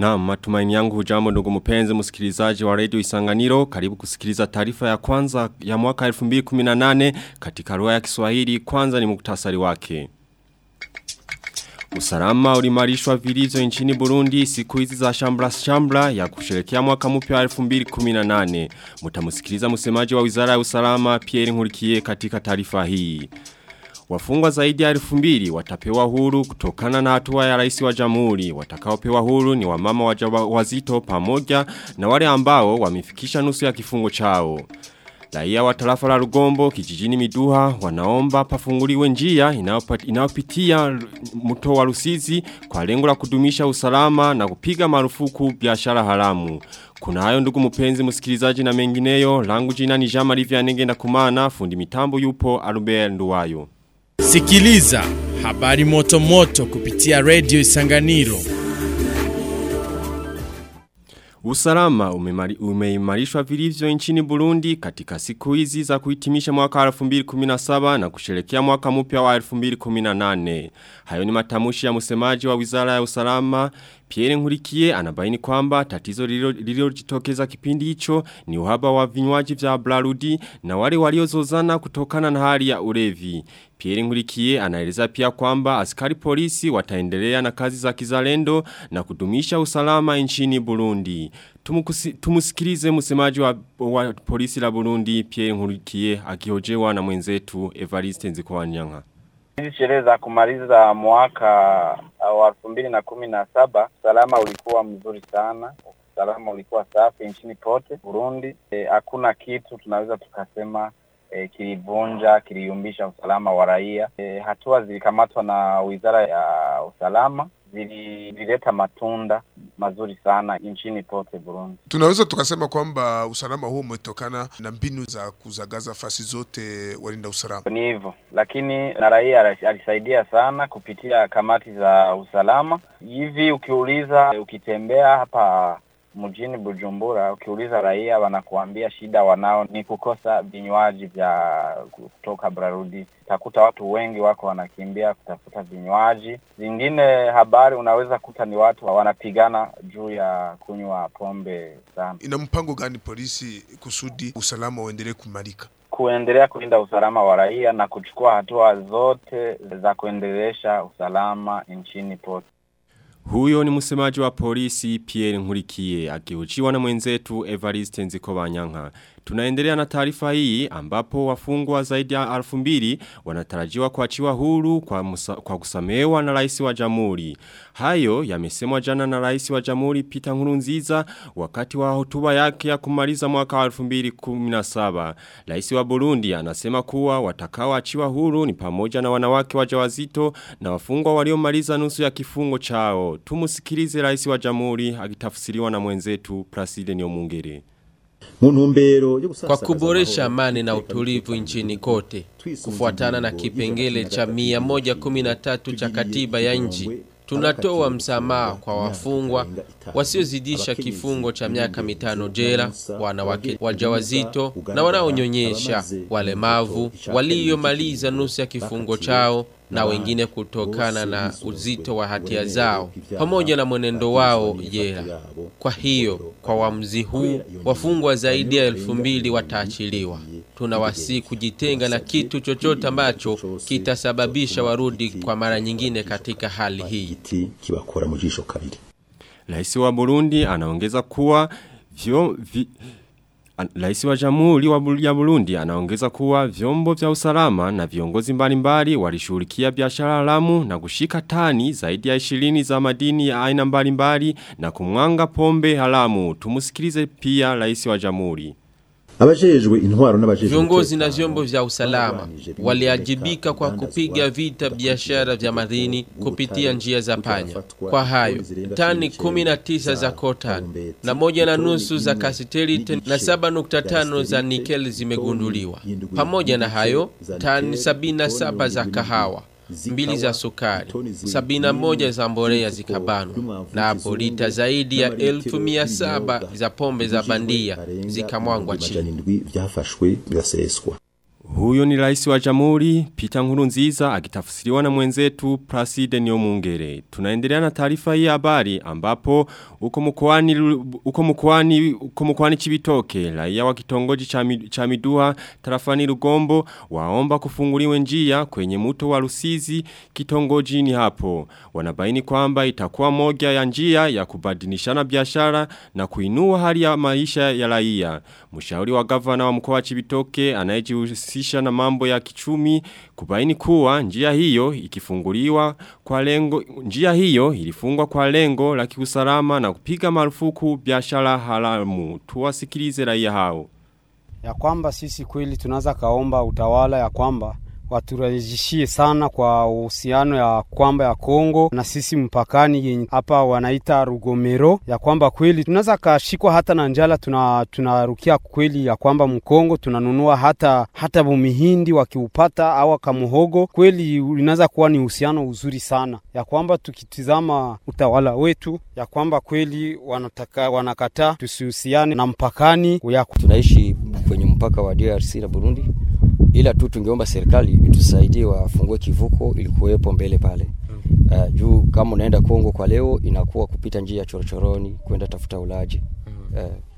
Na matumaini yangu hujambo ndugu mpenzi msikilizaji wa radio Isanganiro karibu kusikiliza taarifa ya kwanza ya mwaka 2018 katika lugha ya Kiswahili kwanza ni muktasari wake. Usalama ulimarishwa vilivyo nchini Burundi siku hizi za shambla shambla ya kusherekea mwaka mpya wa 2018. Mtamusikiliza msemaji wa Wizara ya Usalama Pierre Nkurikiye katika taarifa hii. Wafungwa zaidi ya elfu mbili watapewa huru kutokana na hatua ya rais wa jamhuri. Watakaopewa huru ni wamama wazito pamoja na wale ambao wamefikisha nusu ya kifungo chao. Raia wa tarafa la Rugombo kijijini Miduha wanaomba pafunguliwe njia inayopitia mto wa Rusizi kwa lengo la kudumisha usalama na kupiga marufuku biashara haramu. Kuna hayo ndugu mpenzi msikilizaji na mengineyo, langu jina ni Jean Marie Vianney na kumana fundi mitambo yupo Albert Nduwayo. Sikiliza habari moto moto kupitia Radio Isanganiro. Usalama umeimarishwa vilivyo nchini Burundi katika siku hizi za kuhitimisha mwaka 2017 na kusherekea mwaka mpya wa 2018. Hayo ni matamushi ya msemaji wa Wizara ya Usalama Pierre Nkurikiye anabaini kwamba tatizo lililojitokeza kipindi hicho ni uhaba wa vinywaji vya Blarudi na wale waliozozana kutokana na hali ya ulevi. Pierre Nkurikiye anaeleza pia kwamba askari polisi wataendelea na kazi za kizalendo na kudumisha usalama nchini Burundi. Tumukusi, tumusikilize msemaji wa, wa polisi la Burundi Pierre Nkurikiye akihojewa na mwenzetu Evariste Nzikowanyanga. Hizi sherehe za kumaliza mwaka wa elfu mbili na kumi na saba usalama ulikuwa mzuri sana, usalama ulikuwa safi nchini pote Burundi. Hakuna e, kitu tunaweza tukasema e, kilivunja kiliyumbisha usalama wa raia. E, hatua zilikamatwa na wizara ya usalama zilileta matunda mazuri sana nchini pote Burundi. Tunaweza tukasema kwamba usalama huo umetokana na mbinu za kuzagaza fasi zote walinda usalama. Ni hivyo, lakini na raia alisaidia sana kupitia kamati za usalama. Hivi ukiuliza, ukitembea hapa mjini Bujumbura, ukiuliza raia wanakuambia shida wanao ni kukosa vinywaji vya kutoka Brarudi. Utakuta watu wengi wako wanakimbia kutafuta vinywaji. Zingine habari unaweza kuta ni watu wanapigana juu ya kunywa pombe sana. Ina mpango gani polisi kusudi usalama uendelee kumarika? Kuendelea kulinda usalama wa raia na kuchukua hatua zote za kuendelesha usalama nchini pote. Huyo ni msemaji wa polisi Pierre Nkurikiye akihojiwa na mwenzetu Evariste Nzikobanyanga. Tunaendelea na taarifa hii ambapo wafungwa zaidi ya alfu mbili wanatarajiwa kuachiwa huru kwa, musa, kwa kusamehewa na rais wa jamhuri. Hayo yamesemwa jana na rais wa jamhuri Peter Nkurunziza wakati wa hotuba yake ya kumaliza mwaka wa 2017. Rais wa Burundi anasema kuwa watakaoachiwa huru ni pamoja na wanawake wajawazito na wafungwa waliomaliza nusu ya kifungo chao. Tumusikilize rais wa jamhuri akitafsiriwa na mwenzetu Placide Nyomungere. Kwa kuboresha amani na utulivu nchini kote, kufuatana na kipengele cha 113 cha katiba ya nchi, tunatoa msamaha kwa wafungwa wasiozidisha kifungo cha miaka mitano jela, wanawake wajawazito na wanaonyonyesha, walemavu, waliomaliza nusu ya kifungo chao na wengine kutokana na uzito wa hatia zao pamoja na mwenendo wao jela. Kwa hiyo kwa uamuzi huu wafungwa zaidi ya elfu mbili wataachiliwa. Tunawasi kujitenga na kitu chochote ambacho kitasababisha warudi kwa mara nyingine katika hali hii. Rais wa Burundi anaongeza kuwa vyo, vi, Rais wa Jamhuri ya Burundi anaongeza kuwa vyombo vya usalama na viongozi mbalimbali walishughulikia biashara haramu na kushika tani zaidi ya 20 za madini ya aina mbalimbali na kumwanga pombe haramu. Tumusikilize pia Rais wa Jamhuri. Abajejwe intwaro n'abajejwe Viongozi na vyombo vya usalama waliajibika kwa kupiga vita biashara vya madini kupitia njia za panya. Kwa hayo, tani 19 za kotan na moja na nusu za kasiterite na 7.5 za nikel zimegunduliwa. Pamoja na hayo, tani 77 za kahawa mbili za sukari, sabina moja za mbolea zikabanwa, na hapo lita zaidi ya elfu mia saba za pombe za bandia zikamwangwa chini. vyafashwe biraseswa Huyo ni rais wa jamhuri Peter Nkurunziza akitafsiriwa na mwenzetu Placide Nyomungere. Tunaendelea na taarifa hii habari ambapo uko mkoani uko mkoani uko mkoani Chibitoke raia wa kitongoji cha Miduha tarafani Rugombo waomba kufunguliwe njia kwenye mto wa Rusizi kitongoji ni hapo. Wanabaini kwamba itakuwa moja ya njia ya kubadilishana biashara na kuinua hali ya maisha ya raia. Mshauri wa gavana wa mkoa wa Chibitoke anayejihusisha na mambo ya kichumi kubaini kuwa njia hiyo ikifunguliwa kwa lengo njia hiyo ilifungwa kwa lengo la kiusalama na kupiga marufuku biashara haramu. Tuwasikilize raia hao. Ya kwamba sisi kweli tunaweza kaomba utawala ya kwamba waturejeshie sana kwa uhusiano ya kwamba ya Kongo na sisi mpakani hapa wanaita Rugomero, ya kwamba kweli tunaweza kashikwa hata na njala, tuna tunarukia kweli ya kwamba Mkongo tunanunua hata hata bumihindi wakiupata au kamuhogo, kweli inaweza kuwa ni uhusiano uzuri sana, ya kwamba tukitizama utawala wetu ya kwamba kweli wanataka wanakataa tusihusiane na mpakani ya... tunaishi kwenye mpaka wa DRC na Burundi ila tu tungeomba serikali itusaidie wafungue kivuko ilikuwepo mbele pale. Uh, juu kama unaenda Kongo kwa leo inakuwa kupita njia ya chorochoroni kwenda tafuta ulaji. Uh,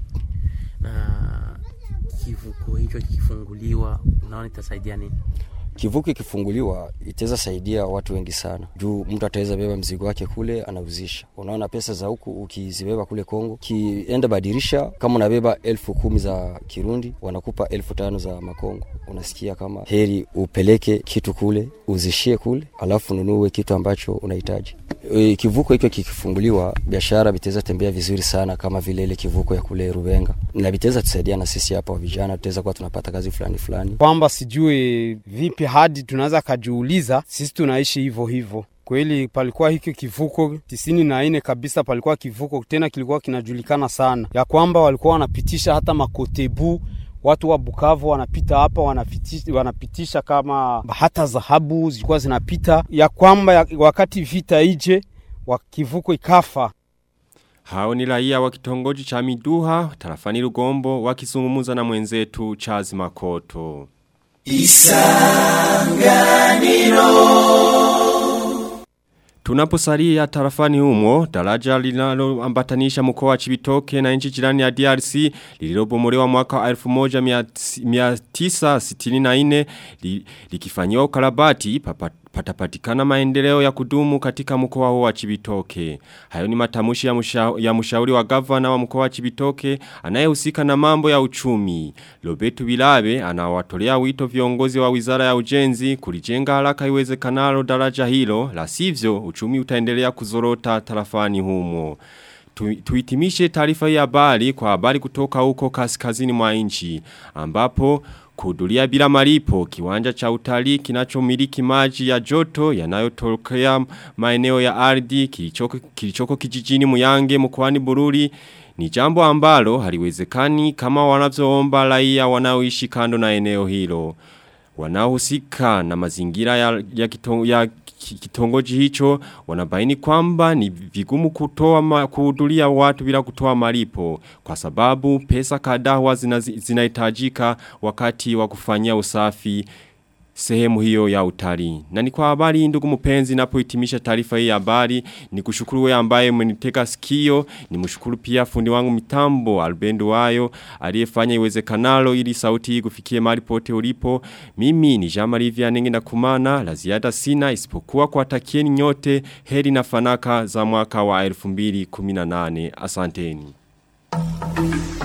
na kivuko hicho kikifunguliwa, unaona itasaidia nini? Kivuko ikifunguliwa itaweza saidia watu wengi sana, juu mtu ataweza beba mzigo wake kule anauzisha. Unaona, pesa za huku ukizibeba kule Kongo, kienda badirisha, kama unabeba elfu kumi za Kirundi wanakupa elfu tano za Makongo. Unasikia kama heri upeleke kitu kule uzishie kule, alafu ununue kitu ambacho unahitaji. E, kivuko hicho kikifunguliwa, biashara vitaweza tembea vizuri sana, kama vile ile kivuko ya kule Rubenga, na vitaweza tusaidia na sisi hapa vijana, tutaweza kuwa tunapata kazi fulani fulani, kwamba sijue vipi hadi tunaweza kajiuliza sisi tunaishi hivyo hivyo kweli palikuwa hiki kivuko tisini na nne kabisa, palikuwa kivuko tena kilikuwa kinajulikana sana, ya kwamba walikuwa wanapitisha hata makotebu watu wa Bukavu wanapita hapa wanapitisha, wanapitisha kama hata dhahabu zilikuwa zinapita, ya kwamba ya, wakati vita ije wa kivuko ikafa. Hao ni raia wa kitongoji cha Miduha tarafani Rugombo wakizungumza na mwenzetu Charles Makoto. Isanganiro Tunaposalia tarafani humo, daraja linaloambatanisha mkoa wa Chibitoke na nchi jirani ya DRC lililobomolewa mwaka wa 1964 li, likifanyiwa ukarabati patapatikana maendeleo ya kudumu katika mkoa huo wa Chibitoke. Hayo ni matamushi ya, musha, ya mshauri wa gavana wa mkoa wa Chibitoke anayehusika na mambo ya uchumi. Lobetu Bilabe anawatolea wito viongozi wa Wizara ya Ujenzi kulijenga haraka iwezekanalo daraja hilo, la sivyo uchumi utaendelea kuzorota tarafani humo. Tu, tuitimishe taarifa ya habari kwa habari kutoka huko kaskazini mwa nchi ambapo kuhudhuria bila malipo kiwanja cha utalii kinachomiliki maji ya joto yanayotokea maeneo ya ardhi kilichoko, kilichoko kijijini Muyange mkoani Bururi ni jambo ambalo haliwezekani kama wanavyoomba raia wanaoishi kando na eneo hilo. Wanaohusika na mazingira ya, ya, kitongo, ya kitongoji hicho wanabaini kwamba ni vigumu kutoa kuhudhuria watu bila kutoa malipo kwa sababu pesa kadhaa zinahitajika zina wakati wa kufanyia usafi sehemu hiyo ya utalii. Na ni kwa habari ndugu mpenzi napohitimisha taarifa hii ya habari ni kushukuru wewe ambaye umenitega sikio ni mshukuru pia fundi wangu mitambo Albendo wayo aliyefanya iwezekanalo ili sauti hii kufikie mahali pote ulipo. Mimi ni Jean Marie Vianney na kumana la ziada sina isipokuwa kwa takieni nyote heri na fanaka za mwaka wa 2018. Asanteni.